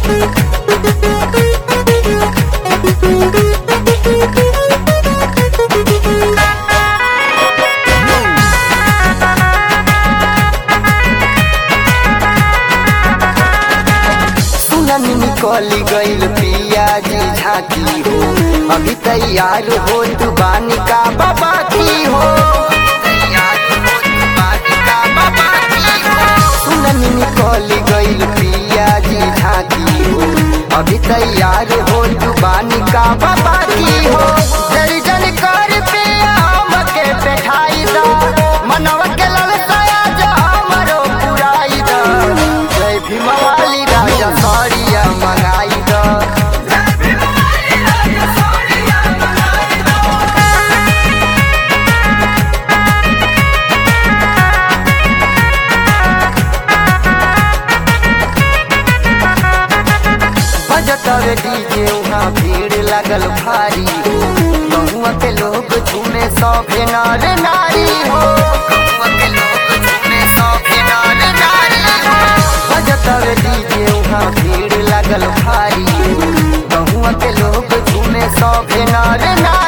सुननी निकल गईल पियाजी झांकी हो अभी तैयार हो तू बानी का बाबा की हो तैयार हो तू बानी का बाबा की हो सुननी निकल गईल पियाजी झांकी हो अभी तैयार हो तू बानी का बाबा की हो जय जन कर पे आम के बैठाई दा मनवा के ललसाया जा हमरो पुराई दा जय भीम वाली राजा सौरिया मंगाई दा बजतवे डीजे वहाँ भीड़ लगल भारी हो बहुआ के लोग झूमे सौभे नर नारी हो बहुआ के लोग झूमे सौभे नर नारी हो बजतवे डीजे वहाँ भीड़ लगल भारी हो बहुआ के लोग झूमे सौभे नर नारी